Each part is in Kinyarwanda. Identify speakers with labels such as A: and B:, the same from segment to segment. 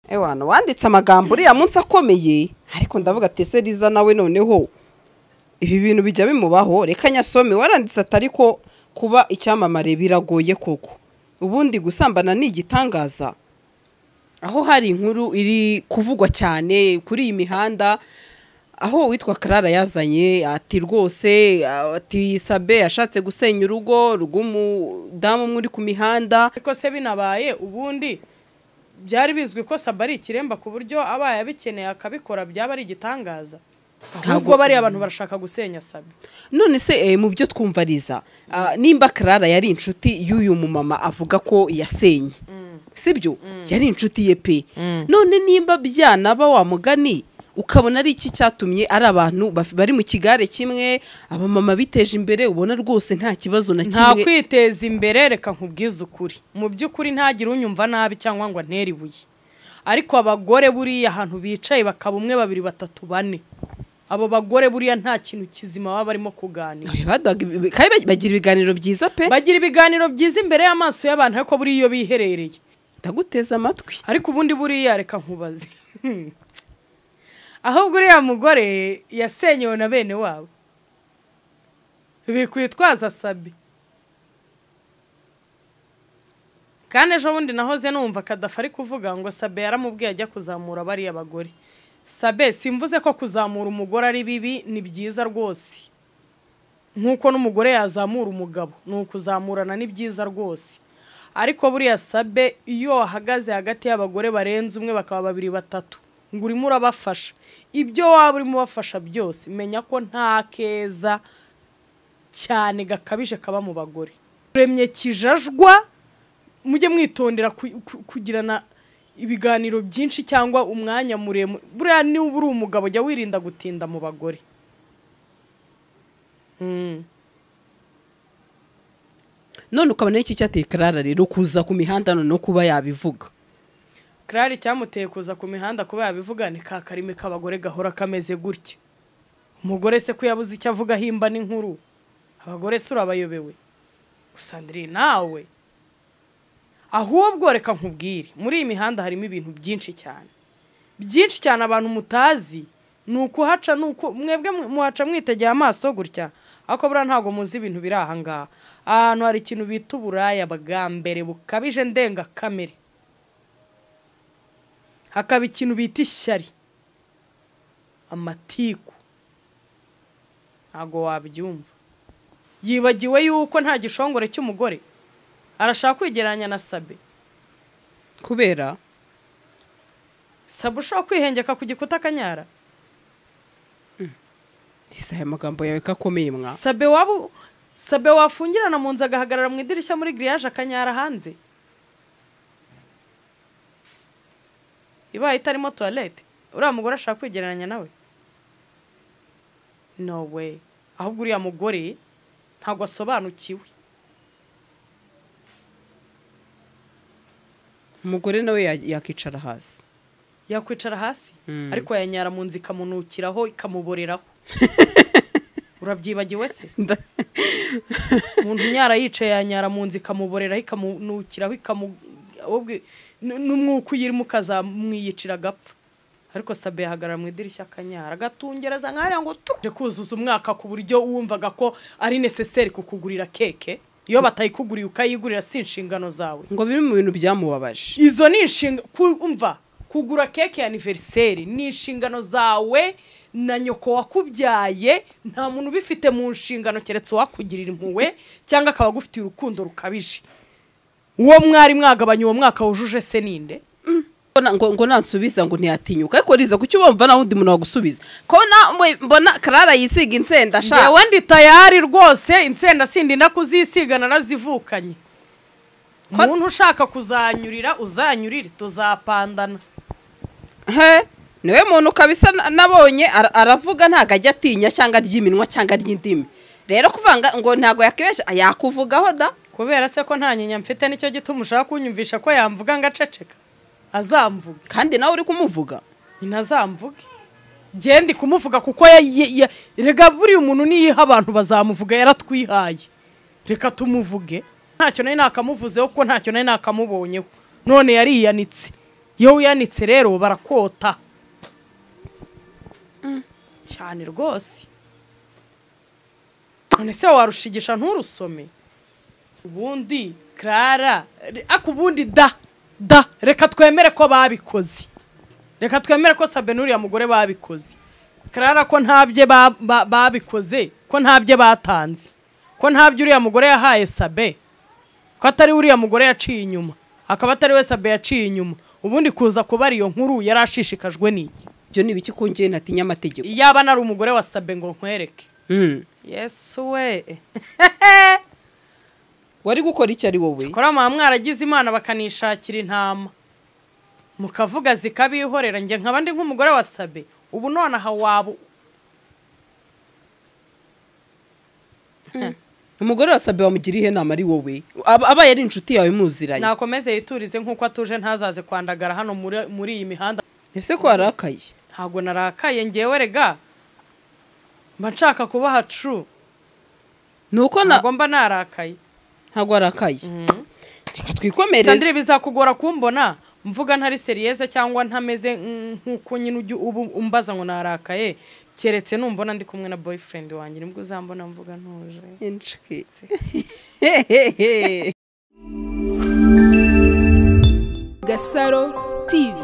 A: ewana wanditse amagambo uriya munsi akomeye ariko ndavuga ati ese riza nawe noneho ibi bintu bijya bimubaho reka nyasome waranditse atari ko kuba icyamamare biragoye koko ubundi gusambana ni igitangaza aho hari inkuru iri kuvugwa cyane kuri iyi mihanda aho uwitwa karara yazanye ati rwose ati sabe yashatse gusenya urugo rw'umudamu umwe uri ku mihanda
B: ariko se binabaye ubundi byari bizwi ko saba ari ikiremba ku buryo abaye abikeneye akabikora byaba ari igitangaza ahubwo bariya abantu barashaka gusenya sabe
A: none se eh, mu byo twumva riza ah, nimba karara yari inshuti y'uyu mumama avuga ko yasenye sibyo yari inshuti ye pe none nimba byanaba wa mugani ukabona ari iki cyatumye ari abantu baf- bari mu kigare kimwe abamama biteje imbere ubona rwose nta kibazo na
B: nta
A: kimwe
B: kwiteza imbere reka nkubwize ukuri mu by'ukuri ntagire unyumva nabi cyangwa ngo antere ibuye ariko abagore buriya ahantu bicaye bakaba umwe babiri batatu bane abo bagore buriya nta kintu kizima baba barimo kuganira
A: Eh, baduhaga ibi- kandi bag- bagira ibiganiro byiza pe
B: bagira ibiganiro byiza imbere y'amaso y'abantu ariko buriya iyo biherereye
A: ndaguteze amatwi
B: ariko ubundi buriya reka nkubaze ahubwo uriya mugore yasenyewe na bene wabo bikwitwaza sabi kandi ejo bundi nahoze numva kadafa ari kuvuga ngo sabe yaramubwiye ajya kuzamura bariya bagore sabe simvuze ko kuzamura umugore ari bibi ni byiza rwose nk'uko n'umugore yazamura umugabo ni ukuzamurana ni byiza rwose ariko buriya sabe iyo wahagaze hagati y'abagore barenze umwe bakaba babiri batatu ngo urimo urabafasha ibyo waba urimo ubafasha byose menya ko nta keza cyane gakabije kaba mu bagore uremye kijajwa mujye mwitondera ku- ku- kugirana ibiganiro byinshi cyangwa umwanya muremure buriya niba uri umugabo jya wirinda gutinda mu bagore Mm.
A: none ukabona iki cyateye karara rero kuza ku mihanda none no kuba yabivuga
B: Claire icyamuteye kuza ku mihanda kuba yabivuga ni ka karimi k'abagore gahora kameze gutya umugore se ko yabuze icyo avuga himba n'inkuru abagore se urabayobewe gusa ndiri nawe ahubwo reka nkubwire muri iyi mihanda harimo ibintu byinshi cyane byinshi cyane abantu mutazi ni ukuhaca ni uku mwebwe mu- muhaca mwitegeye amaso gutya ariko buriya ntabwo muzi ibintu biri aha ngaha ahantu hari ikintu bita uburaya bwa mbere bukabije ndengakamere hakaba ikintu bita ishyari amatiku ntabwo wabyumva yibagiwe yuko nta gishongore cy'umugore arashaka kwigereranya na sabe
A: kubera
B: sabe ushobora kwihengeka ku gikuta akanyara
A: isa aya magambo yawe ko akomeye mwa
B: sabe waba u- sabe wafungirana mu nzu agahagarara mu idirishya muri giriyaje akanyara hanze ibaye itarimo tuwarete uriya mugore ashaka kwigereranya nawe no way ahubwo uriya mugore ntabwo asobanukiwe
A: umugore nawe ya- yakicara hasi
B: yakwicara hasi
A: Mm.
B: ariko yanyara mu nzu ikamunukiraho ikamuboreraho urabyibagiwe se
A: Nda-
B: umuntu unyara yicaye yanyara mu nzu ikamuboreraho ikamunukiraho ikamu ahubwo n- n'umwuka uyirimo ukazamwiyicira agapfa ariko sabe yahagarara mu idirishya akanyara agatungereza nk'ariya ngo tuje kuzuza umwaka ku buryo wumvaga ko ari necessary kukugurira keke iyo batayikuguriye ukayigurira si inshingano zawe
A: ngo biri mu bintu byamubabaje
B: izo ni inshinga kumva kugura keke ya aniveriseri ni inshingano zawe na nyoko wakubyaye nta muntu ubifite mu nshingano keretse uwakugirira impuhwe cyangwa akaba agufitiye urukundo rukabije uwo mwari mwagabanya uwo mwaka wujuje se ninde
A: Ngo na- ngo ngo nansubiza ngo ntiyatinyuka ariko riza kuki ubumva nawe undi muntu wagusubiza ko nawe mbona karara yisiga insenda sha
B: ngewe ndi tayari rwose insenda sindinda kuzisiga narazivukanye umuntu ushaka kuzanyurira uzanyurire tuzapandana
A: he niwe muntu kabisa na- nabonye ara- aravuga ntago ajya atinya cyangwa ry'iminwa cyangwa ry'indimi rero kuvanga ngo ntago yakibesha yakuvugaho da
B: kubera se ko nta nyinya mfite nicyo gituma ushaka kunyumvisha ko yamvuga ngo aceceka azamvuga
A: kandi nawe uri kumuvuga
B: nyina azamvuge genda kumuvuga kuko ya- ya- ya- rega buriya umuntu niyiha abantu bazamuvuga yaratwihaye reka tumuvuge ntacyo nari nakamuvuzeho kuko ntacyo nari nakamubonyeho none yariyanitse iyo wiyanitse rero barakota cyane rwose none se warushigisha nturusome ubundi karara ariko ubundi da da reka twemere ko babikoze reka twemere ko sabe n'uriya mugore babikoze karara ko ntabye babikoze ko ntabye batanze ko ntabyo uriya mugore yahaye sabe ko atari uriya mugore yaciye inyuma akaba atari we sabe yaciye inyuma ubundi kuza kubara iyo nkuru yari ashishikajwe n'iki
A: ibyo ni ibiki kongera natinya amategeko
B: yaba nari umugore wa sabe ngo nkwereke
A: Mm.
B: yesu we
A: wari gukora icyo ari wowe
B: kora mwa mwaragize imana bakanishakira intama mukavuga zikabihorera njye nkaba ndi nk'umugore wa sabe ubu nonaha waba
A: umugore wasabe wamugira ihe nama ari wowe Aba- abaye ari inshuti yawe muziranye
B: nakomeze yiturize nk'uko atuje ntazaze kwandagara hano muri muri iyi mihanda
A: ese ko warakaye
B: ntabwo narakaye ngewe rega mba nshaka kubaha tru
A: ni uko na-
B: ntabwo mba narakaye
A: ntabwo warakaye reka
B: sandire
A: twikomereze
B: bizakugora kumbona mvuga ntari seriyeze cyangwa ntameze nk- nk'uko nyine ujya ubu umbaza ngo narakaye keretse numbona ndi kumwe na boyfriend wanjye nibwo uzambona mvuga ntuje
A: Hehehe.
C: Gasaro TV.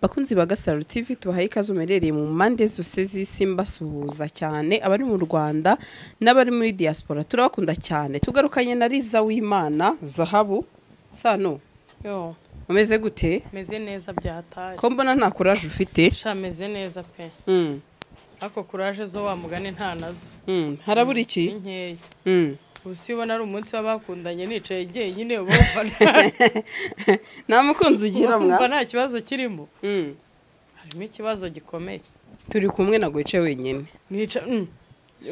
A: bakunzi ba gasaro tv tubahaye ikaze umerereye mu mpande zose z'isi mbasuhuza cyane abari mu rwanda n'abari muri diaspora turabakunda cyane tugarukanye na riza w'imana zahabu sano
B: yo
A: umeze gute
B: meze neza byataye
A: ko mbona nta kuraje ufite
B: sha meze neza pe
A: Mm,
B: ariko kuraje zo wa mugani nta nazo
A: mm, harabura
B: ni
A: iki
B: nkeya
A: Mm.
B: ubu si ubona ari umunsi w'abakundanye nicaye njyenyine uba wumva
A: nta mukunzi ugira mwa
B: wumva nta kibazo kirimo
A: Mm.
B: harimo ikibazo gikomeye
A: turi kumwe ntabwo wicaye wenyine
B: nica mm.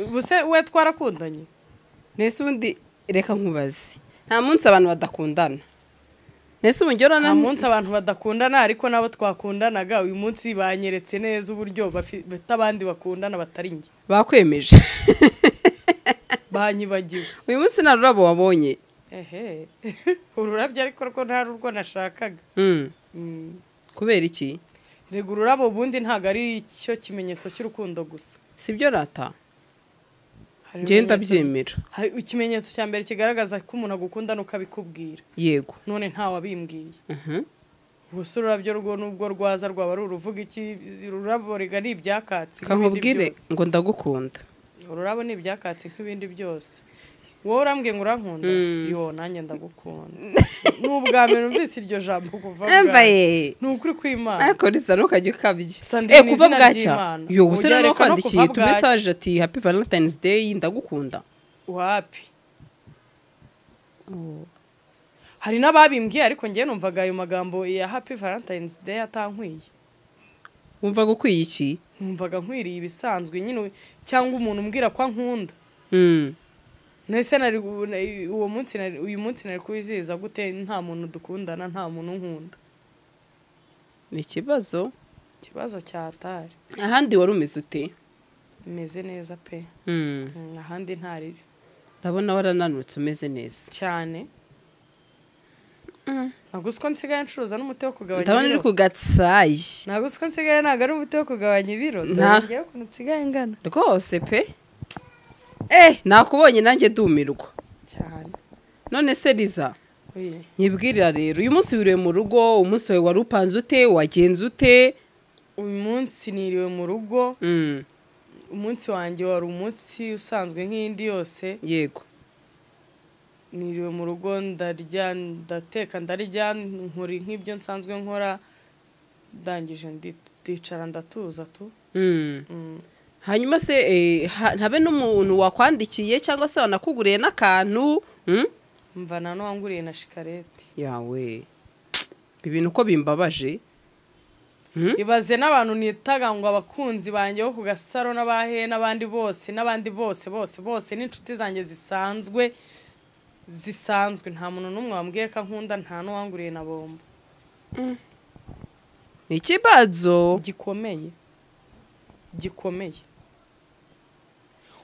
B: ubu se we twarakundanye
A: mbese ubundi reka nkubaze nta munsi abantu badakundana mbese ubu njye urabona
B: nta munsi abantu badakundana ariko nabo twakundanaga uyu munsi banyeretse neza uburyo bafi- bafite abandi bakundana batari njye
A: bakwemeje
B: banyibagiwe
A: uyu munsi nta rurabo wabonye
B: ehe ururabyo ariko rwo ntari urwo nashakaga
A: Mm.
B: Mm.
A: kubera iki
B: rega ururabo ubundi ntabwo ari cyo kimenyetso cy'urukundo gusa
A: si byo rata
B: Hari
A: ngenda
B: ibimenyetso-
A: byemera
B: hari ikimenyetso cya mbere kigaragaza ko umuntu agukunda n'ukabikubwira
A: yego
B: none ntawabimbwiye
A: Mhm.
B: gusa ururabyo rwo nubwo rwaza rwaba ari uruvuga iki ururabo rega ni ibyakatsi
A: Reka
B: nk'ibindi
A: nkubwire
B: byose.
A: ngo ndagukunda
B: ururabo ni ibyakatsi nk'ibindi byose wowe urambwiye ngo urankunda yo nanjye ndagukunda ni ubwa mbere numvise iryo jambo kuva bwawe.
A: yambaye
B: ni ukuri kw'imana
A: ariko risa ntukajya ukabya
B: Sandrine,
A: eh kuba
B: izina
A: bwacya
B: ry'Imana.
A: yo gusa
B: Oya,
A: rero
B: reka no kuva
A: nakwandikiye tu
B: bwacya.
A: message ati happy valentines day ndagukunda
B: wapi hari n'ababimbwiye ariko ngewe numvaga ayo magambo ya happy valentine's day atankwiye
A: wumva gukwiye iki
B: numvaga nkwiriye ibisanzwe nyine we- cyangwa umuntu umbwira ko ankunda
A: Mm.
B: nese nari gu- na- uwo munsi nari- uyu munsi nari kuwizihiza gute nta muntu dukundana nta muntu unkunda
A: ni ikibazo
B: ikibazo cyatari
A: ahandi wari umeze ute
B: meze neza pe
A: Mm.
B: Mm, ahandi ntaribi
A: ndabona warananutse umeze neza
B: cyane ntabwo uzi ko nsigaye ncuruza n'umuti wo kugabanya
A: ndabona uri
B: ibiro
A: ku gatsayi
B: ntabwo uzi ko nsigaye ntabwo ari umuti wo kugabanya ibiro
A: Nta-
B: dore ngewe ukuntu nsigaye ngana
A: rwose pe eh nakubonye nanjye ndumirwa
B: cyane
A: none se riza
B: Oye.
A: nyibwirira rero uyu munsi wiriwe mu rugo umunsi wawe wari upanze ute wagenze ute
B: uyu munsi niriwe mu rugo
A: Mm,
B: umunsi wanjye wari umunsi usanzwe nk'indi yose
A: yego
B: niriwe mu rugo ndarya ndateka ndarya nkora nk'ibyo nsanzwe nkora ndangije ndi- ndicara ndatuza tu
A: Mm.
B: Mm.
A: hanyuma se eh, ha- ntabe n'umuntu wakwandikiye cyangwa se wanakuguriye n'akantu Mm?
B: mva na n'uwanguriye na shikarete
A: yawe ibintu uko bimbabaje Mm?
B: ibaze n'abantu nitaga ngo abakunzi banjye bo ku gasaro n'abahe n'abandi bose n'abandi bose bose bose n'inshuti zanjye zisanzwe zisanzwe nta muntu n'umwe wambwiye ko ankunda nta n'uwanguriye na bombo
A: ni ikibazo
B: gikomeye gikomeye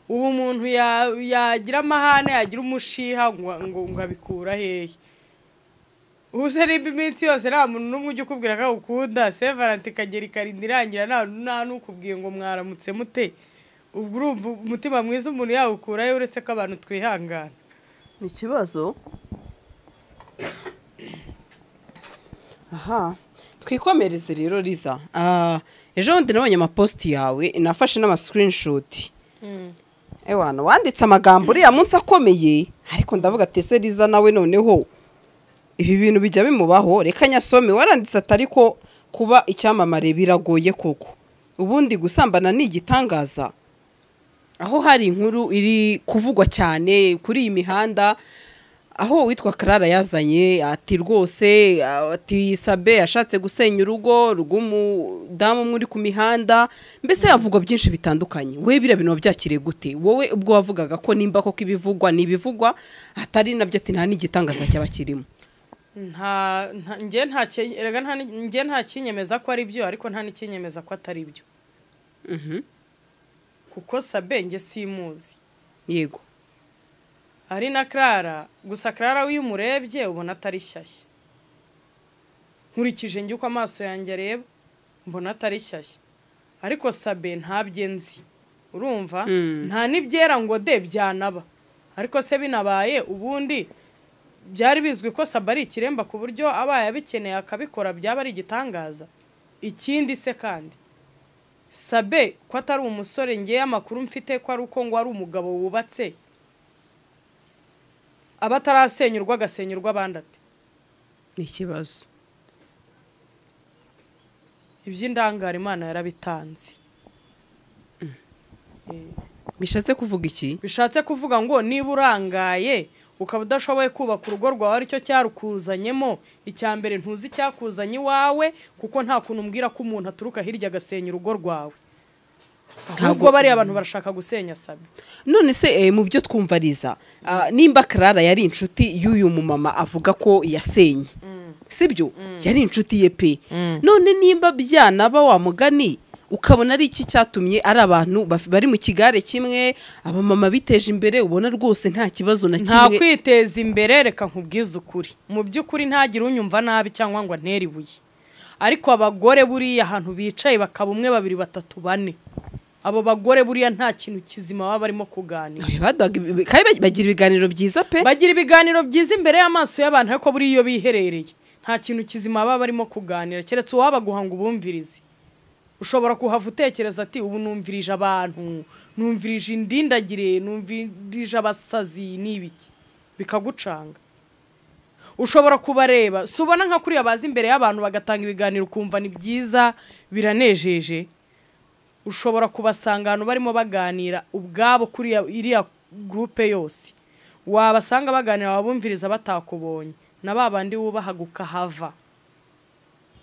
B: ubu umuntu ya- yagira amahane yagira umushiha ngo ngo- ngo abikura hehe ubuse niba iminsi yose nta muntu n'umwe ujya ukubwira ko ukunda sevaranti ikagera ikarinda irangira nta nta n'ukubwiye ngo mwaramutse mute ubwo urumva umutima mwiza umuntu yawukurayo uretse ko abantu twihangana
A: ni ikibazo aha twikomereze rero riza Ah, ejo bundi nabonye amapositi yawe nafashe n'amasikirinishoti ewana wanditse amagambo uriya munsi akomeye ariko ndavuga tese riza nawe noneho ibi bintu bijya bimubaho reka nyasome waranditse atari ko kuba icyamamare biragoye koko ubundi gusambana ni igitangaza aho hari inkuru iri kuvugwa cyane kuri iyi mihanda aho uwitwa karara yazanye ati rwose ati sabe yashatse gusenya urugo rw'umudamu umwe uri ku mihanda mbese havugwa byinshi bitandukanye we biriya bintu wabyakiriye gute wowe ubwo wavugaga ko nimba koko ibivugwa ni ibivugwa atari nabyo ati nta n'igitangaza cyaba kirimo
B: nta nta- njye nta ki- erega nta ni- njye nta kinyemeza ko ari byo ariko nta n'ikinyemeza ko atari byo
A: Mhm.
B: kuko sabe njye simuzi
A: yego
B: ari na karara gusa karara iyo umurebye ubona atari shyashya nkurikije njye uko amaso yanjye areba mbona atari shyashya ariko sabe ntabyo nzi urumva
A: Mm.
B: nta n'ibyera ngo de byanaba ariko se binabaye ubundi byari bizwi ko sabe ari ikiremba ku buryo abaye abikeneye akabikora byaba ari igitangaza ikindi se kandi sabe ko atari umusore ngewe amakuru mfite ko ari uko ngo ari umugabo wubatse aba atarasenyurwa agasenyurwa abandi ati
A: ni ikibazo
B: iby'indangara imana yarabitanze
A: bishatse kuvuga iki
B: bishatse kuvuga ngo niba urangaye ukaba udashoboye kubaka urugo rwawe aricyo cyarukuzanyemo icya mbere ntuzi icyakuzanye iwawe kuko nta kuntu umbwira ko umuntu aturuka hirya agasenya urugo rwawe ahubwo bariya abantu barashaka gusenya sabe
A: none se eh, mu byo twumvariza nimba karara yari inshuti y'uyu mumama avuga ko yasenye sibyo yari inshuti ye pe none nimba byanaba wa mugani ukabona ari iki cyatumye ari abantu baf- bari mu kigare kimwe abamama biteje imbere ubona rwose nta kibazo na
B: nta
A: kimwe
B: kwiteza imbere reka nkubwize ukuri mu by'ukuri ntagire unyumva nabi cyangwa ngo antere ibuye ariko abagore buriya ahantu bicaye bakaba umwe babiri batatu bane abo bagore buriya nta kintu kizima baba barimo kuganira
A: Baduhaga ibi- kandi bagira ibiganiro byiza pe
B: bagira ibiganiro byiza imbere y'amaso y'abantu ariko buriya iyo biherereye nta kintu kizima baba barimo kuganira keretse uwabaguha ngo ubumvirize ushobora kuhava utekereza ati ubu numvirije abantu numvirije indindagire numvirije abasazi n'ibiki bikagucanga ushobora kubareba si ubona nka kuriya baza imbere y'abantu bagatanga ibiganiro ukumva ni byiza biranejeje ushobora kubasanga ahantu barimo baganira ubwabo kuri iriya gurupe yose wabasanga baganira wabumviriza batakubonye na ba bandi wubahaga ukahava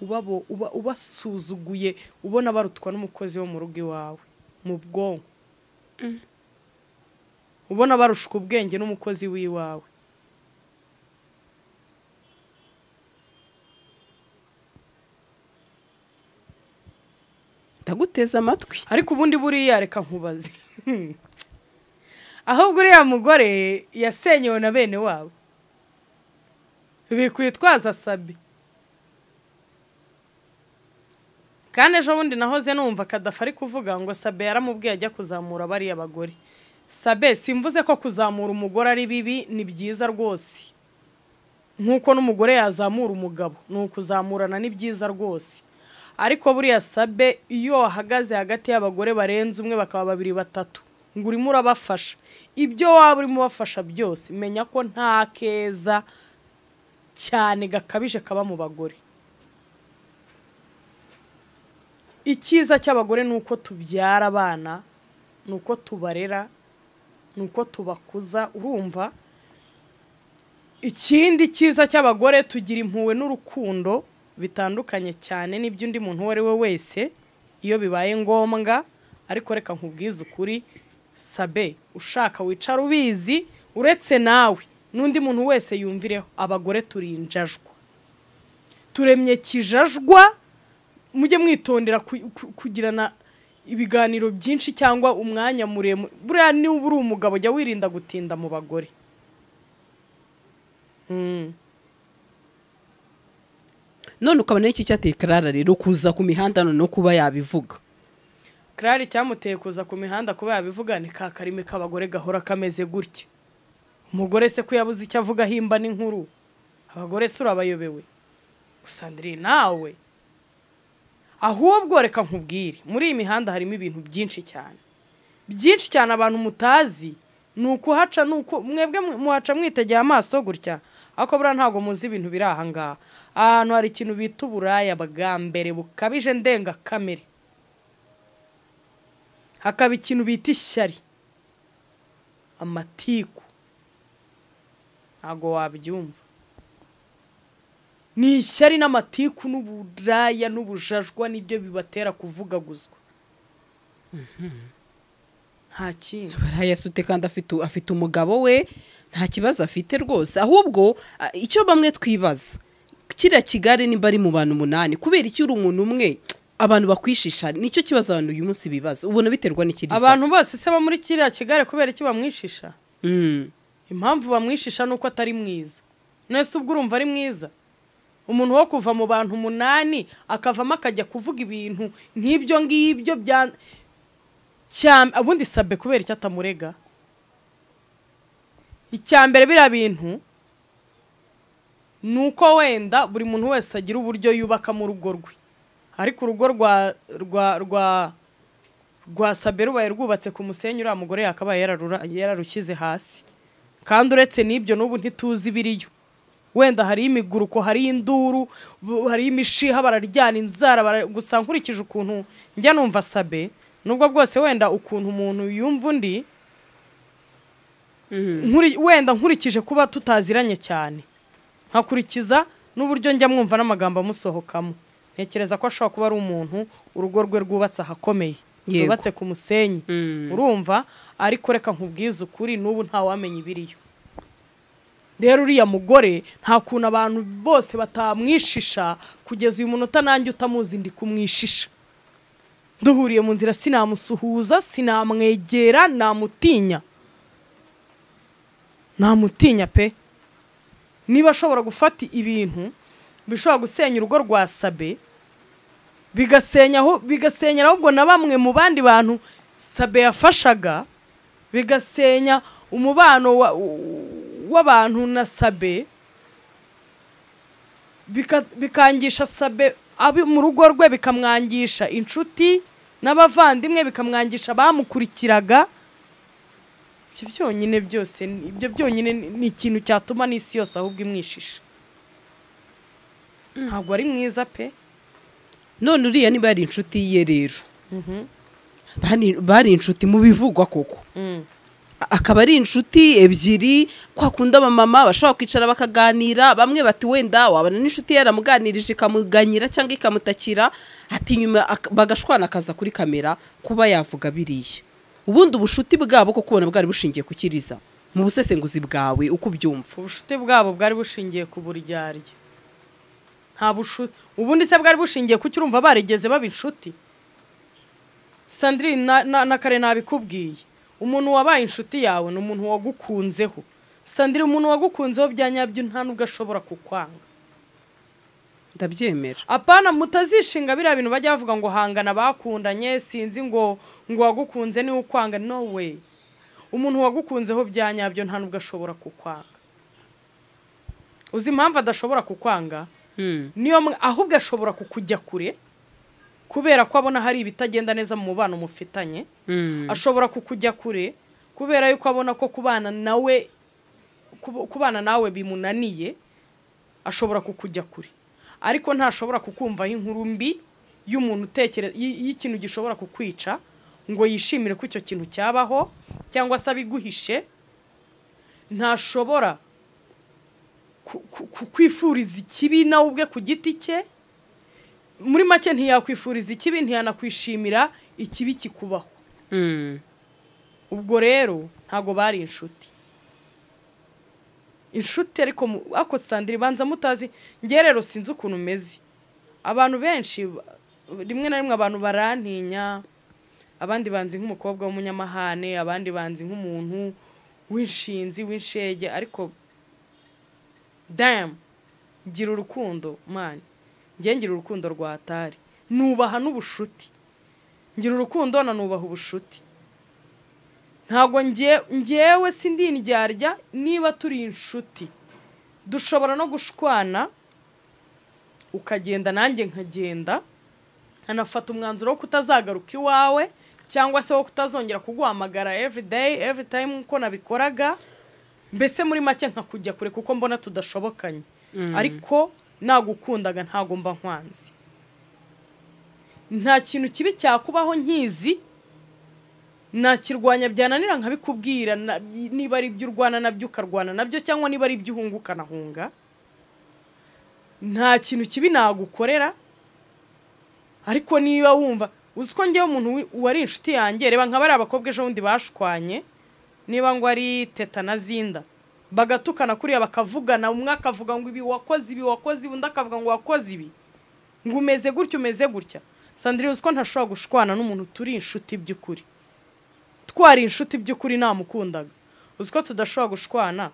B: ubabo- uba- ubasuzuguye ubona barutwa n'umukozi wo mu rugo iwawe mu bwonko ubona barushuka ubwenge n'umukozi w'iwawe
A: ndaguteza amatwi
B: ariko ubundi buriya reka nkubaze ahubwo uriya mugore yasenyewe na bene wabo bikwitwaza sabi kandi ejo bundi nahoze numva kadafa ari kuvuga ngo sabe yaramubwiye ajya kuzamura bariya bagore sabe simvuze ko kuzamura umugore ari bibi ni byiza rwose nk'uko n'umugore yazamura umugabo ni ukuzamurana ni byiza rwose ariko buriya sabe iyo wahagaze hagati y'abagore barenze umwe bakaba babiri batatu ngo urimo urabafasha ibyo waba urimo ubafasha byose menya ko nta keza cyane gakabije kaba mu bagore icyiza cy'abagore ni uko tubyara abana ni uko tubarera ni uko tubakuza urumva ikindi cyiza cy'abagore tugira impuhwe n'urukundo bitandukanye cyane n'ibyo undi muntu uwo ari we wese iyo bibaye ngombwa ariko reka nkubwize ukuri sabe ushaka wicara ubizi uretse nawe n'undi muntu wese yumvireho abagore turinjajwa turemye kijajwa mujye mwitondera ku- ku- kugirana ibiganiro byinshi cyangwa umwanya muremure buriya niba uri umugabo jya wirinda gutinda mu bagore
A: none ukabona iki cyateye karara rero kuza ku mihanda none no kuba yabivuga
B: Claire icyamuteye kuza ku mihanda kuba yabivuga ni ka karimi k'abagore gahora kameze gutya umugore se ko yabuze icyo avuga ahimba n'inkuru abagore se urabayobewe usandire nawe ahubwo reka nkubwire muri iyi mihanda harimo ibintu byinshi cyane byinshi cyane abantu mutazi ni ukuhaca ni uku mwebwe muhaca mwitegeye amaso gutya ariko buriya ntabwo muzi ibintu biri aha ngaha ahantu hari ikintu bita uburaya bwa mbere bukabije ndengakamere hakaba ikintu bita ishyari amatiku ntabwo wabyumva ni ishyari n'amatiku n'uburaya n'ubujajwa nibyo bibatera kuvugaguzwa nta kindi
A: barayasute kandi afite afite umugabo we nta kibazo afite rwose ahubwo a- icyo bamwe twibaza kiriya kigali niba ari mu bantu umunani kubera icyo uri umuntu umwe abantu bakwishisha nicyo kibazo abantu uyu munsi bibaza ubona biterwa n'ikiri
B: abantu bose se bo muri kiriya kigare kubera iki bamwishisha
A: Mm.
B: impamvu bamwishisha ni uko atari mwiza nese ubwo urumva ari mwiza umuntu wo kuva mu bantu umunani akavamo akajya kuvuga ibintu nk'ibyo ngibyo bya Cya- ubundi sabe kubera icyo atamurega icya mbere biriya bintu ni uko wenda buri muntu wese agira uburyo yubakamo urugo rwe ariko urugo rwa rwa rwa rwa sabe rubaye rwubatse ku musenyi uriya mugore yakabaye yararura- yararushyize hasi kandi uretse n'ibyo n'ubu ntituzi ibiriyo wenda hari imiguruko hari induru bu- hari imishiha bararyana inzara bara- gusa nkurikije ukuntu njya numva sabe nubwo bwose wenda ukuntu umuntu yumva undi nkuri- wenda nkurikije kuba tutaziranye cyane nkakurikiza n'uburyo njya mwumva n'amagambo amusohokamo ntekereza ko ashobora kuba ari umuntu urugo rwe rwubatse ahakomeye
A: Yego.
B: rwubatse ku musenyi urumva ariko reka nkubwize ukuri n'ubu ntawamenya ibiriyo rero uriya mugore nta kuntu abantu bose batamwishisha kugeza uyu munota nanjye utamuzi ndi kumwishisha duhuriye mu nzira sinamusuhuza sinamwegera namutinya namutinya pe niba ashobora gufata ibintu bishobora gusenya urugo rwa sabe bigasenya aho- bigasenya ahubwo na bamwe mu bandi bantu sabe yafashaga bigasenya umubano wa- w'abantu na sabe bika- bikangisha sabe abi mu rugo rwe bikamwangisha inshuti n'abavandimwe bikamwangisha abamukurikiraga ibyo byonyine byose ni- ibyo byonyine ni- ni ikintu cyatuma n'isi yose ahubwo imwishisha ntabwo ari mwiza pe
A: none uriya niba yari inshuti ye rero Bani- bari inshuti mu bivugwa koko A- akaba ari inshuti ebyiri kwa kundi abamama bashobora kwicara bakaganira bamwe bati wenda wabona n'inshuti yaramuganirije ikamuganyira cyangwa ikamutakira ati nyuma ak- bagashwana akaza kuri kamera kuba yavuga biriya ubundi ubushuti bwabo ko kubona bwari bushingiye ku kiriza mu busesenguzi bwawe uko ubyumva
B: ubucuti bwabo bwari bushingiye ku buryarya nta bushuti ubundi se bwari bushingiye ku cyo urumva barigeze baba inshuti sandrine na, na, na kare nabikubwiye umuntu wabaye inshuti yawe ni umuntu wagukunzeho sandrine umuntu wagukunzeho bya nyabyo nta nubwo ashobora kukwanga
A: ndabyemera
B: apana mutazishinga biriya bintu bajya bavuga ngo hangana bakundanye sinzi ngo ngo wagukunze niwe ukwanga no way umuntu wagukunzeho bya nyabyo nta nubwo ashobora kukwanga uzi impamvu adashobora kukwanga niyo mwe- ahubwo ashobora kukujya kure kubera ko abona hari ibitagenda neza mu mubano mufitanye ashobora kukujya kure kubera yuko abona ko kubana nawe kubu- kubana nawe bimunaniye ashobora kukujya kure ariko ntashobora kukumvaho inkuru mbi y'umuntu utekereza y'ikintu gishobora kukwica ngo yishimire ko icyo kintu cyabaho cyangwa se abiguhishe ntashobora ku- ku- kukwifuriza ikibi nawe ubwe ku giti cye muri make ntiyakwifuriza ikibi ntiyanakwishimira ikibi kikubaho ubwo rero ntabwo bari inshuti inshuti ariko mu- ariko sandire ibanza mutazi njye rero sinzi ukuntu umeze abantu benshi ba- rimwe na rimwe abantu barantinya abandi banzi nk'umukobwa w'umunyamahane abandi banzi nk'umuntu w'inshinzi w'inshege ariko damu gira urukundo mani njye ngira urukundo rwa atari nubaha n'ubushuti ngira urukundo na nubaha ubushuti ntabwo njye njyewe sindindyarya niba turi inshuti dushobora no gushwana ukagenda nanjye nkagenda anafata umwanzuro wo kutazagaruka iwawe cyangwa se wo kutazongera kuguhamagara everyday every time nk'uko nabikoraga mbese muri make nkakujya kure kuko mbona tudashobokanye ariko nagukundaga ntago mba nkwanze nta kintu kibi cyakubaho nkizi nakirwanya byananira nkabikubwira na- niba ari ibyo urwana nabyo ukarwana nabyo cyangwa niba ari ibyo uhunga ukanahunga nta kintu kibi nagukorera ariko niba wumva uzi ko njyewe umuntu wi- wari inshuti yanjye reba nkaba ari abakobwa ejo bundi bashwanye niba ngo ari teta na zinda bagatukana kuriya bakavugana umwe akavuga ngo ibi wakoze ibi wakoze ibi undi akavuga ngo wakoze ibi ngo umeze gutya umeze gutya sandrine uzi ko ntashobora gushwana n'umuntu turi inshuti by'ukuri twari inshuti by'ukuri namukundaga uzi ko tudashobora gushwana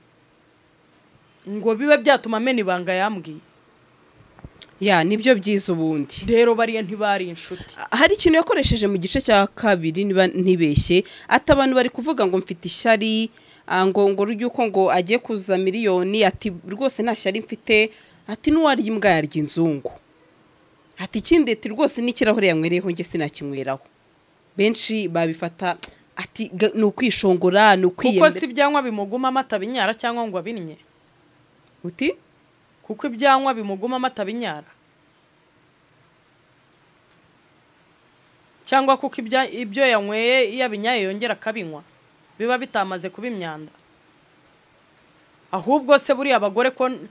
B: ngo bibe byatuma amena ibanga yambwiye
A: ya nibyo byiza ubundi
B: rero bariya ntibari inshuti
A: hari ikintu yakoresheje mu gice cya kabiri niba ntibeshye ati abantu bari kuvuga ngo mfite ishyari ah, ngo ngo ry'uko ngo agiye kuza miliyoni ati rwose nta shyari mfite ati n'uwarya imbwa yarya inzungu ati ikindi ati rwose n'ikirahure yanywereyeho njye sinakinyweraho benshi babifata ati "Ga- ni ukwishongora ni
B: kuko si
A: ukwiyemera
B: ibyanywa bimuguma amata binyara cyangwa ngo abinnye
A: uti
B: kuko ibyanywa bimuguma amata binyara cyangwa kuko ibya- ibyo yanyweye iyo abinyaye yongera akabinywa biba bitamaze kuba imyanda ahubwo se buriya abagore ko n-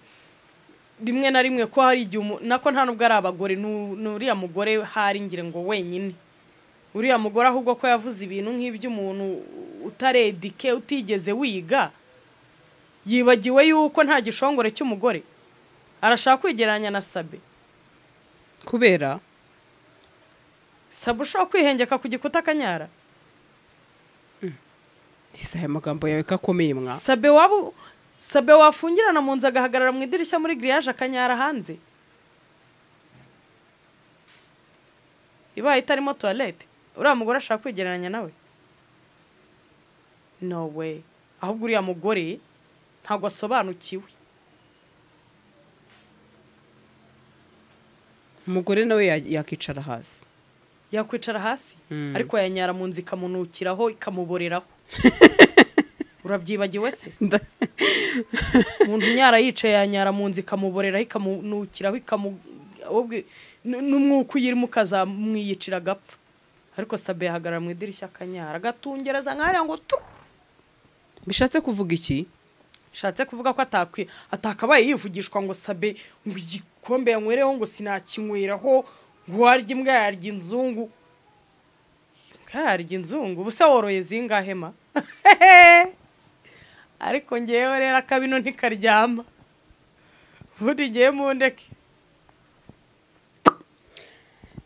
B: rimwe na rimwe ko hari igihe umu- nako nta nubwo ari abagore nu- ni uriya mugore hari ngira ngo wenyine uriya mugore ahubwo ko yavuze ibintu nk'iby'umuntu utaredike utigeze wiga yibagiwe yuko nta gishongore cy'umugore arashaka kwigereranya na sabe
A: kubera
B: sabe ushobora kwihengeka ku gikuta akanyara
A: isa aya magambo yawe ko akomeye mwa
B: sabe waba u- sabe wafungirana mu nzu agahagarara mu idirishya muri giriyaje akanyara hanze ibaye itarimo tuwarete uriya mugore ashaka kwigereranya nawe no way ahubwo uriya mugore ntabwo asobanukiwe
A: umugore nawe ya- yakicara hasi
B: yakwicara hasi
A: Mm.
B: ariko yanyara mu nzu ikamunukiraho ikamuboreraho urabyibagiwe se
A: Nda-
B: umuntu unyara yicaye yanyara mu nzu ikamuboreraho ikamunukiraho ikamu ahubwo n- n'umwuka uyirimo ukazamwiyicira agapfa ariko sabe yahagarara mu idirishya akanyara agatungereza nk'ariya ngo tu
A: bishatse kuvuga iki
B: bishatse kuvuga ko atakwi atakabaye yivugishwa ngo sabe ngo igikombe yanywereho ngo sinakinyweraho ngo warya imbwa yarya inzungu imbwa yarya inzungu ubu se woroye zingahe ma ariko ngewe rero akabino ntikaryama ubundi ngewe mundeke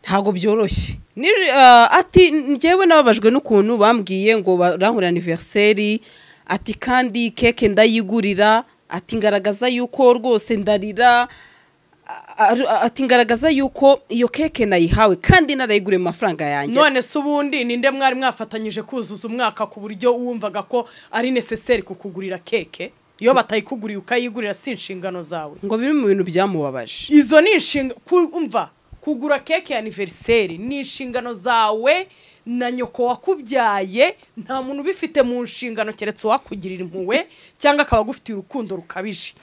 A: ntabwo byoroshye Ni- ah, ati njyewe nababajwe n'ukuntu bambwiye ngo barangurira aniveriseri ati kandi keke ndayigurira ati ngaragaza yuko rwose ndarira a- a- ati ngaragaza yuko iyo keke nayihawe kandi narayiguriye mu mafaranga yanjye
B: none se ubundi ninde mwari mwafatanyije kuzuza umwaka ku buryo wumvaga ko ari necessary kukugurira keke iyo batayikuguriye ukayigurira si inshingano zawe
A: ngo biri mu bintu byamubabaje
B: izo ni inshinga kumva kugura keke ya aniveriseri ni inshingano zawe na nyoko wakubyaye nta muntu ubifite mu nshingano keretse uwakugirira impuhwe cyangwa akaba agufitiye urukundo rukabije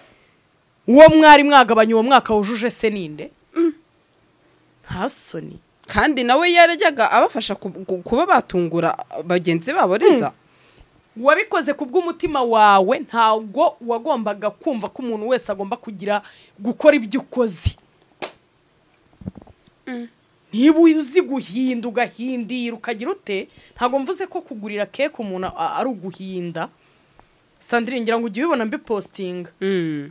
B: uwo mwari mwagabanye uwo mwaka wujuje se ninde nta soni
A: kandi nawe yarajyaga abafasha ku- ku- kuba batungura bagenzi babo riza
B: wabikoze ku bw'umutima wawe ntabwo wagombaga kumva ko umuntu wese agomba kugira gukora ibyo ukoze niba uzi guhinda ugahindira ukagira ute ntabwo mvuze ko kugurira keke umuntu a- ari uguhinda sandrine ngira ngo ujye ubibona mbipositinga
A: Mm.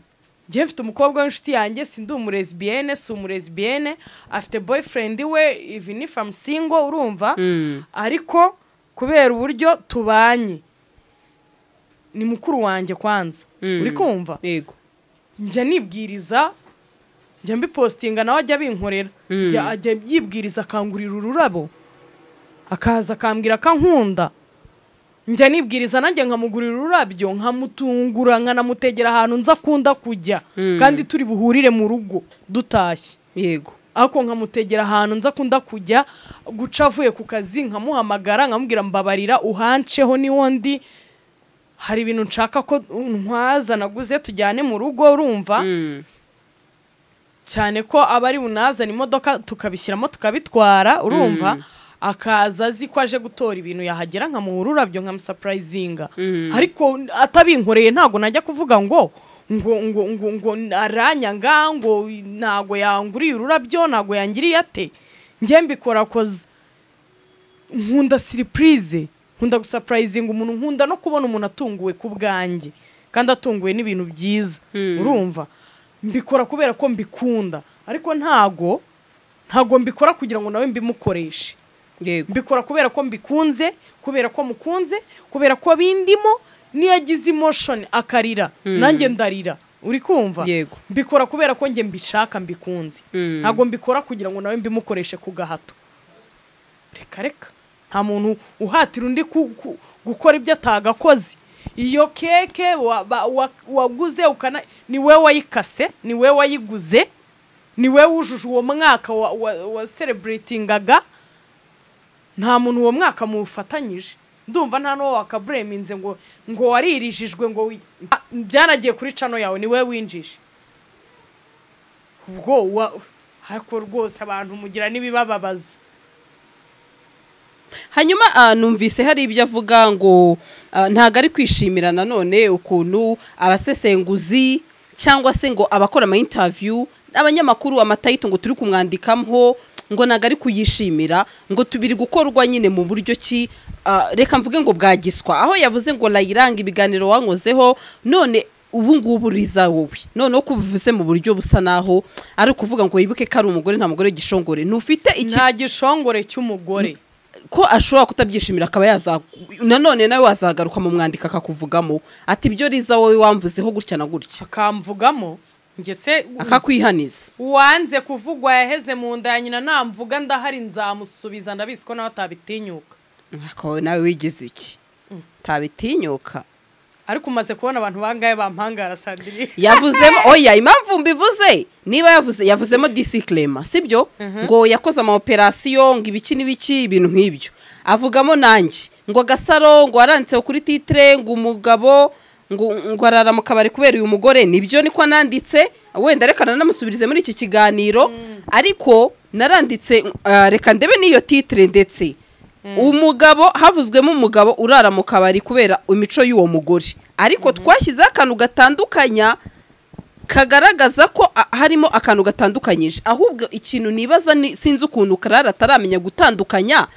B: njyewe mfite umukobwa w'inshuti yanjye si ndi umurezibiyene si umurezibiyene afite boyfriend we ivi ni famu singo urumva
A: Mm.
B: ariko kubera uburyo tubanye ni mukuru wanjye kwanza
A: Mm.
B: uri kumva
A: yego
B: njya nibwiriza njya mbipositinga nawe ajya abinkorera Njya- ajya yibwiriza akangurira ururabo akaza akambwira ko ankunda njya nibwiriza nanjye nkamugurira ururabyo nkamutungura nkanamutegera ahantu nza akunda kujya kandi turi buhurire mu rugo dutashye
A: yego
B: ariko nkamutegera ahantu nza akunda kujya guca avuye ku kazi nkamuhamagara nkamubwira mbabarira uhanceho niho ndi hari ibintu nshaka ko ntwaza naguze tujyane mu rugo urumva cyane ko aba ari bunazane imodoka tukabishyiramo tukabitwara urumva akaza azi ko aje gutora ibintu yahagera nkamuha ururabyo nkamusapurayizinga ariko atabinkoreye ntabwo najya kuvuga ngo ngo ngo ngo ngo aranyanga ngo ntabwo yanguriye ururabyo ntabwo yangiriye ate njye mbikora koza nkunda siripurize nkunda gusapurayizinga umuntu nkunda no kubona umuntu atunguwe ku bwanjye kandi atunguwe n'ibintu byiza urumva mbikora kubera ko mbikunda ariko ntago ntago mbikora kugira ngo nawe mbimukoreshe
A: yego
B: mbikora kubera ko mbikunze kubera ko mukunze kubera ko bindimo niyo agize emotion akarira nanjye ndarira uri kumva
A: Yego.
B: mbikora kubera ko njye mbishaka mbikunze
A: Mm.
B: ntabwo mbikora kugira ngo nawe mbimukoreshe ku gahato reka reka nta muntu uhatira undi ku- ku- gukora ibyo atagakoze iyo keke wa- ba- wa- waguze ukana ni we wayikase ni we wayiguze ni we wujuje uwo mwaka wa- wa- wa celebratingaga nta muntu uwo mwaka mufatanyije ndumva nta n'uwo wakabureminze ngo ngo waririjijwe ngo wi- Ah, byanagiye kuri cano yawe ni we winjije ubwo wa- ariko rwose abantu mugira n'ibibababaza
A: hanyuma ah, numvise hari ibyo avuga ngo ah, ntabwo ari kwishimira nanone ukuntu abasesenguzi cyangwa se ngo abakora ama interview abanyamakuru amatayito ngo turi kumwandikamo ngo ntabwo ari kuyishimira ngo tubiri gukorwa nyine mu buryo ki ah, reka mvuge ngo bwagiswa aho yavuze ngo layiranga ibiganiro wankozeho none ubu ngubu riza wowe noneho ko ubivuze mu buryo busa naho ari ukuvuga ngo wibuke ko ari umugore nta mugore gishongore ntufite iki
B: nta gishongore cy'umugore
A: ko ashobora kutabyishimira akaba yaza nanone nawe wazagaruka mu mwandiko akakuvugamo ati ibyo riza wowe wamvuzeho gutya na gutya
B: akamvugamo njye se
A: akakwihaniza
B: uwanze kuvugwa yaheze mu nda ya nyina namvuga ndahari nzamusubiza ndabizi ko nawe atabitinyuka
A: Ariko wowe nawe wigeze iki tabitinyuka
B: ariko umaze kubona abantu bangahe bampangara sandiriye
A: yavuzemo oya impamvu mbivuze niba yavuze yavuzemo disikilema sibyo ngo yakoze ama operasiyo ngo ibiki n'ibiki ibintu nk'ibyo avugamo nanjye ngo gasaro ngo waranditseho kuri titire ngo umugabo ngo ngo arara mu kabari kubera uyu mugore nibyo niko nanditse wenda reka nanamusubirize muri iki kiganiro ariko naranditse ah, reka ndebe n'iyo titire ndetse umugabo havuzwemo umugabo urara mu kabari kubera imico y'uwo mugore ariko twashyizeho akantu gatandukanya kagaragaza ko a- harimo akantu gatandukanyije ahubwo ikintu nibaza ni- sinzi ukuntu karara ataramenya gutandukanya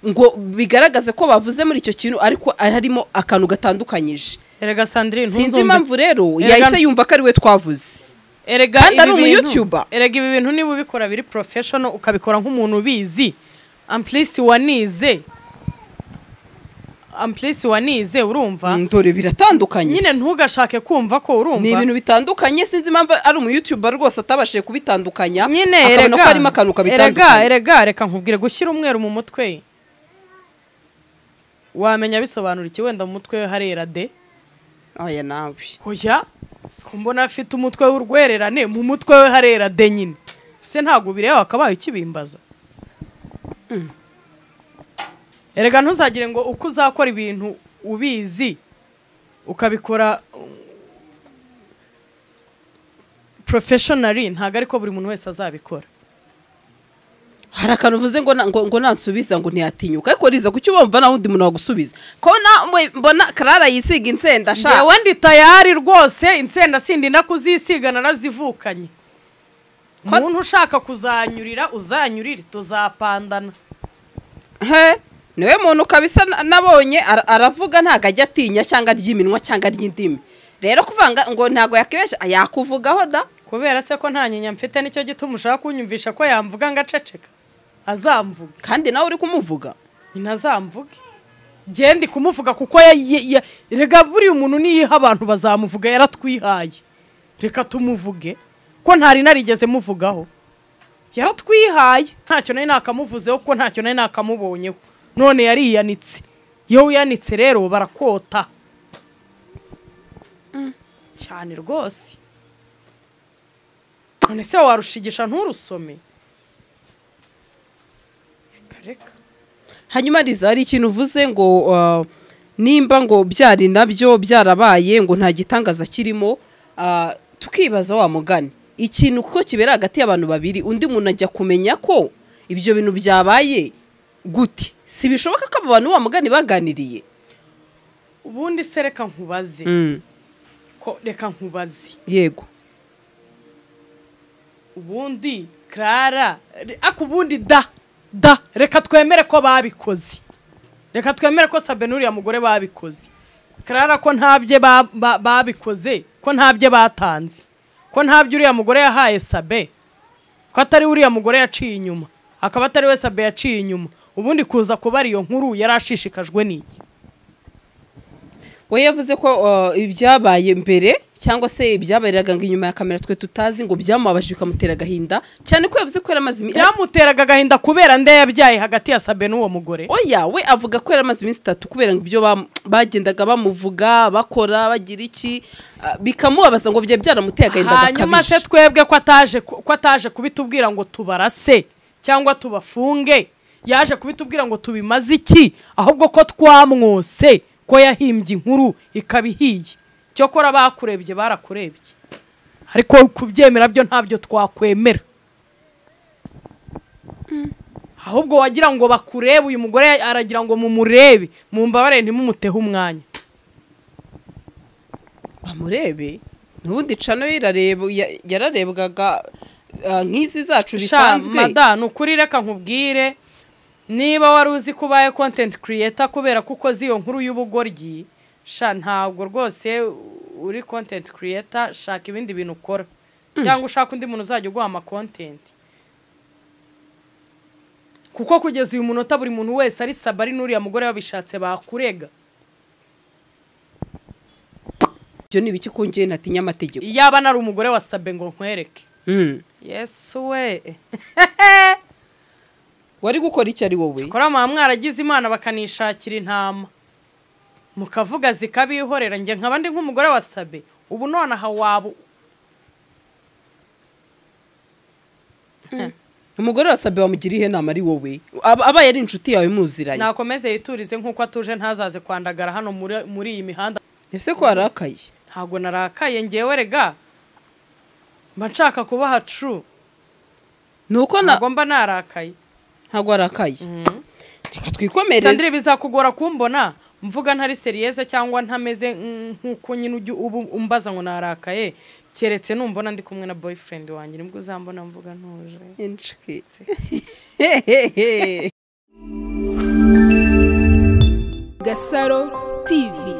A: ngo bigaragaze ko bavuze muri icyo kintu ariko harimo akantu gatandukanyije
B: erega sandrine
A: sinzi impamvu rero
B: Erega-
A: yahise yumva ko ari we twavuze
B: erega
A: Kandi ari
B: ibi
A: umu
B: bintu-
A: YouTuber.
B: erega ibi bintu niba ubikora biri professional ukabikora nk'umuntu ubizi amplisi wanize amplisi wanize urumva
A: dore biratandukanye
B: nyine ntugashake kumva ko
A: ni
B: urumva
A: ibintu bitandukanye sinzi impamvu ari umuyutuba rwose atabashije kubitandukanya
B: nyine
A: akabona
B: erega
A: ko harimo akantu
B: erega
A: kabitandukanya
B: erega reka nkubwire gushyira umweru mu mutwe wamenya bisobanura iki wenda mu mutwe we harera de
A: oya nawe
B: oya siko mbona afite umutwe w'urwererane mu mutwe we harera de nyine se ntabwo bireba akabaye ukibimbaza erega ntuzagire ngo uko uzakora ibintu ubizi ukabikora porofeshonari ntabwo ariko buri muntu wese azabikora
A: hari akantu uvuze ngo na- ngo ngo nansubiza ngo ntiyatinyuka ariko riza kuki ubumva nawe undi muntu wagusubiza ko nawe mbona karara yisiga insenda
B: ngewe
A: ashaka
B: ndi tayari rwose insenda sindi nakuzisiga narazivukanye umuntu ushaka kuzanyurira uzanyurire tuzapandana
A: he niwe muntu kabisa na- nabonye ara- aravuga ntabwo ajya atinya cyangwa ry'iminwa cyangwa ry'indimi rero kuvanga ngo ntabwo yakibesha yakuvugaho da
B: kubera se ko nta nyinya mfite nicyo gituma ushaka kunyumvisha ko yamvuga ngo aceceka azamvuga
A: kandi nawe uri kumuvuga
B: nyina azamvuge njye ndi kumuvuga kuko ya- ya- ya- rega buriya umuntu niyiha abantu bazamuvuga yaratwihaye reka tumuvuge kuko ntari narigeze muvugaho yaratwihaye ntacyo nari nakamuvuzeho kuko ntacyo nari nakamubonyeho none yariyanitse iyo wiyanitse rero barakota cyane rwose none se warushigisha nturusome Reka, reka
A: hanyuma riza hari ikintu uvuze ngo uh, nimba ngo byari nabyo byarabaye ngo nta gitangaza kirimo uh, tukibaza wa mugani ikintu kuko kibera hagati y'abantu babiri undi muntu ajya kumenya ko ibyo bintu byabaye gute si bishoboka ko abo bantu wa mugani baganiriye
B: ubundi se reka nkubaze ko reka nkubaze
A: yego
B: ubundi Clara re- ako ubundi da da reka twemere ko babikoze reka twemere ko Sabe n'uriya mugore babikoze Clara ko ntabye ba- ba- babikoze ko ntabye batanze ko ntabye uriya mugore yahaye Sabe ko atari uriya mugore yaciye inyuma akaba atari we Sabe yaciye inyuma ubundi kuza kubara iyo nkuru yari ashishikajwe n'iki
A: we yavuze ko uh, ibyabaye mbere cyangwa se ibyabariraga ngo inyuma ya kamera twe tutazi ngo byamubabajije bikamutera agahinda cyane ko yavuze ko yari amaze imi-
B: byamuteraga agahinda kubera nde yabyaye hagati ya Sabe n'uwo mugore
A: oya we avuga ko yari amaze iminsi itatu kubera ngo ibyo bam- bagendaga bamuvuga bakora bagira iki ah, bikamubabaza ngo byari byaramuteye agahinda
B: hanyuma se
A: gakabije
B: twebwe ko ataje ku- ko ataje kubitubwira ngo tubarase cyangwa tubafunge yaje kubitubwira ngo tubimaze iki ahubwo ko twamwose ko yahimbye inkuru ikaba ihiye cyokora bakurebye barakurebye ariko kubyemera byo ntabyo twakwemera ahubwo wagira ngo bakurebe uyu mugore aragira ngo mumurebe mumbabare ntimumutehe umwanya
A: bamurebe n'ubundi cano yarareba- ya- yararebwaga ah, nk'izi zacu
B: sha
A: bisanzwe
B: madani ukuri reka nkubwire niba wari uzi ko ubaye kontenti kiriyeta kubera ko ukoze iyo nkuru y'ubugoryi sha ntabwo rwose uri kontenti kiriyeta shaka ibindi bintu ukora cyangwa ushaka undi muntu uzajya uguha amakontenti kuko kugeza uyu munota buri muntu wese ari saba ari n'uriya mugore babishatse bakurega
A: ibyo ni ibiki kongeye natinya amategeko
B: yaba nari umugore wa sabe ngo nkwereke
A: Mm.
B: yesu we
A: wari gukora icyo ari wowe
B: kora muba mwaragize imana bakanishakira intama mukavuga zikabihorera njye nkaba ndi nk'umugore wa sabe ubu nonaha waba
A: umugore wasabe wamugiriye inama ari wowe Aba- abaye ari inshuti yawe muziranye
B: nakomeze yiturize nk'uko atuje ntazaze kwandagara hano muri- muri iyi mihanda
A: ese ko warakaye
B: ntabwo narakaye ngewe rega mba nshaka kubaha tru
A: ni uko na-
B: ntabwo mba narakaye
A: ntabwo warakaye reka
B: sandire
A: twikomereze
B: bizakugora kumbona mvuga ntari seriyeze cyangwa ntameze mm, nk'uko nyine ujya ubu umbaza ngo narakaye keretse numbona ndi kumwe na boyfriend wanjye nibwo uzambona mvuga ntuje
A: Inshiki. Hehehe.
C: Gasaro TV